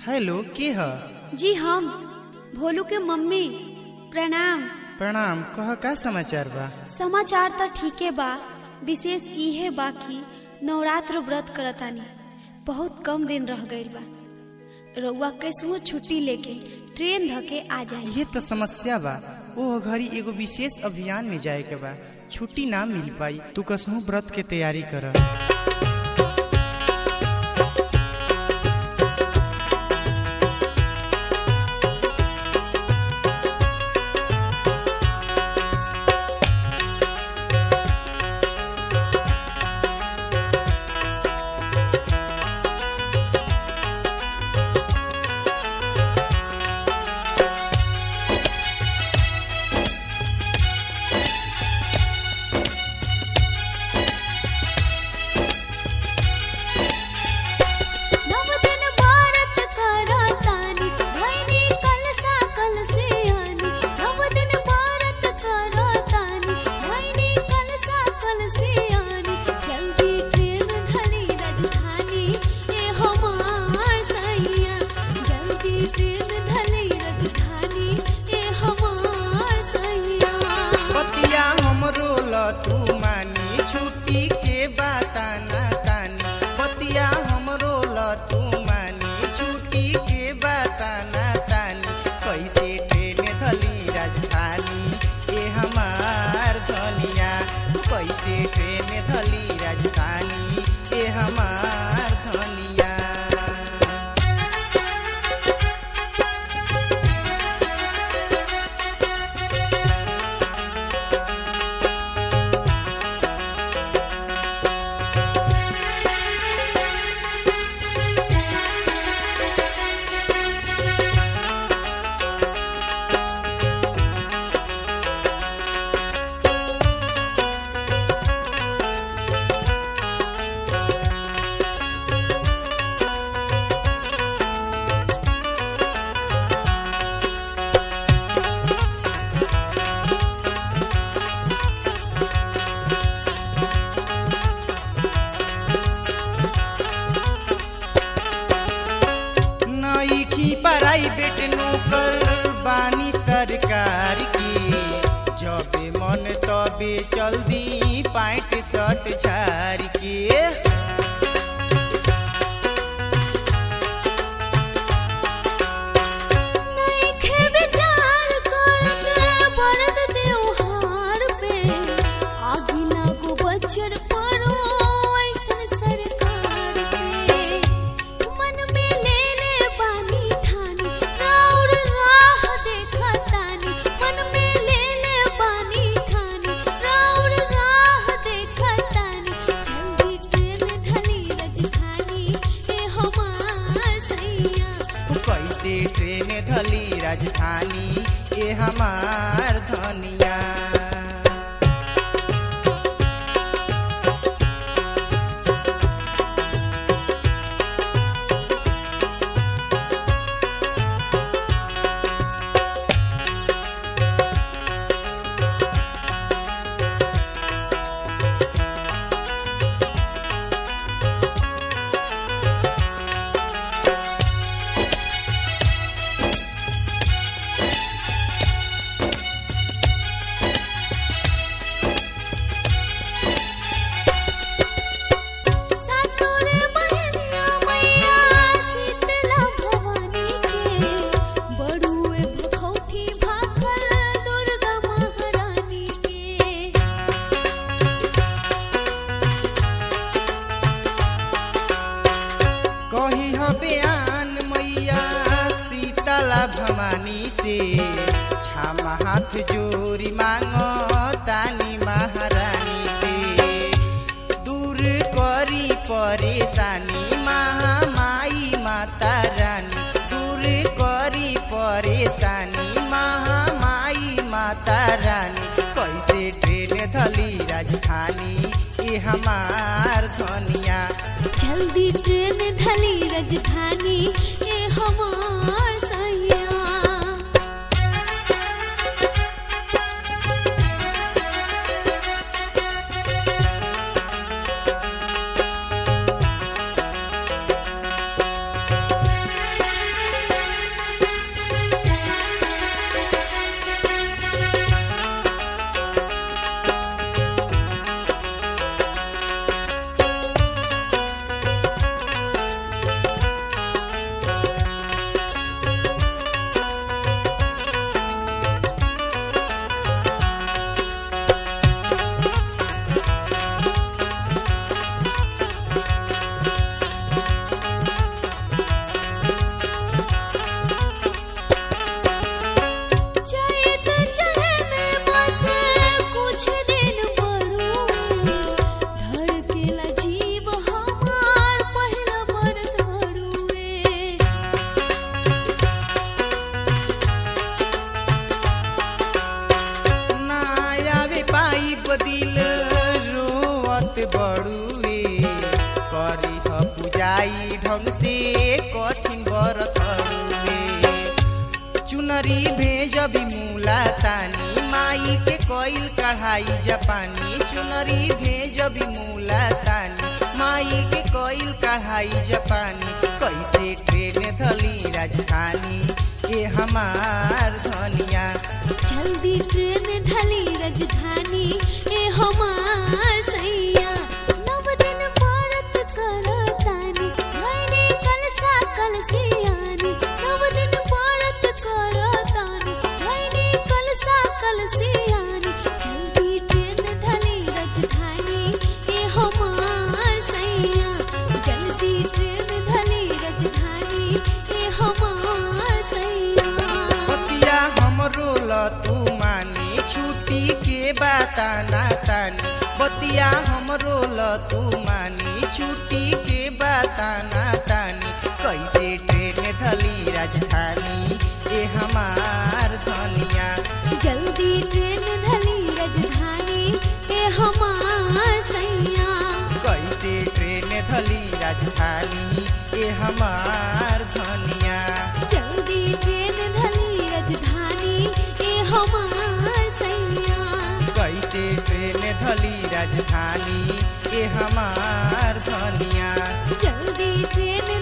hello के ह जी हम भोलू के मम्मी प्रणाम प्रणाम कह का समाचार बा समाचार तो ठीके बा विशेष इहे बा कि नवरात्र व्रत करतानी बहुत कम दिन रह गईल बा रउआ कैसुओ छुट्टी लेके ट्रेन धके आ जाई ये तो समस्या बा ओ घड़ी एगो विशेष अभियान में जाए के बा छुट्टी ना मिल पाई तू कसहू व्रत के तैयारी कर नव दिन भारत करतानी भैनी कलसा कलसे आनी नव दिन भारत करतानी भैनी कलसा कलसे आनी जल्दी ट्रेन धली राजधानी ए हमार सैया जल्दी ट्रेन धली राजधानी ए हमार सैया बतिया हमरो ल तू मानी छुट्टी के बाताना तानी बतिया हमरो ल तू मानी छुट्टी के बाताना तानी कैसे ट्रेन धली राजधानी ए हमार धनिया कैसे ट्रेन धली राजधानी ए हमार धनिया नईखी प्राइवेट नौकर बानी सरकार की जबे मन तबे चल दी पैंट शर्ट झार के नइखे विचार करत बरद त्योहार पे आगी लागो बच्चर परो ऐसन सरकार के मन में ले ले बानी ठानी राउर राह देखतानी मन में ले ले बानी ठानी राउर राह देखतानी जल्दी ट्रेन धली राजधानी ए हमार सैया कैसे ट्रेन धली राजधानी ये हमार धनिया सातोरे बहनिया मैया शीतला भवानी के बड़ुए भखौठी भाखल दुर्गा महारानी के कही ह बयान मैया शीतला भवानी से छामा हाथ जोरी मांग तानी महारानी से दूर करी परेशानी महामाई माता रानी दूर करी परेशानी महामाई माता रानी कैसे ट्रेन धली राजधानी ये हमार धनिया जल्दी ट्रेन धली राजधानी ए हमार सैया कठिन व्रत हउए चुनरी भेजबी मूला तानी माई के कोइल कढ़ाई जापानी चुनरी भेजबी मूला तानी माई के कोइल कढ़ाई जापानी कैसे ट्रेन धली राजधानी ए हमार धनिया जल्दी ट्रेन धली राजधानी ए हमार सैया नव दिन व्रत करतानी मैंने कलसा कलसियानी नव दिन व्रत करतानी मैंने कलसा कलसियानी जल्दी ट्रेन धली राजधानी ए हमार सैया जल्दी ट्रेन धली राजधानी ए हमार सैया बतिया हमरो ल तू मानी छुट्टी के बताना तानी बतिया हमरो ल तू मानी छुट्टी के बताना तानी कैसे ट्रेन धली राजधानी ए हमार धनिया जल्दी ट्रेन धली राजधानी ए हमार सैया कैसे ट्रेन धली राजधानी ए हमार धनिया जल्दी ट्रेन धली राजधानी ए हमार सैया कैसे ट्रेन धली राजधानी ए हमार धनिया जल्दी ट्रेन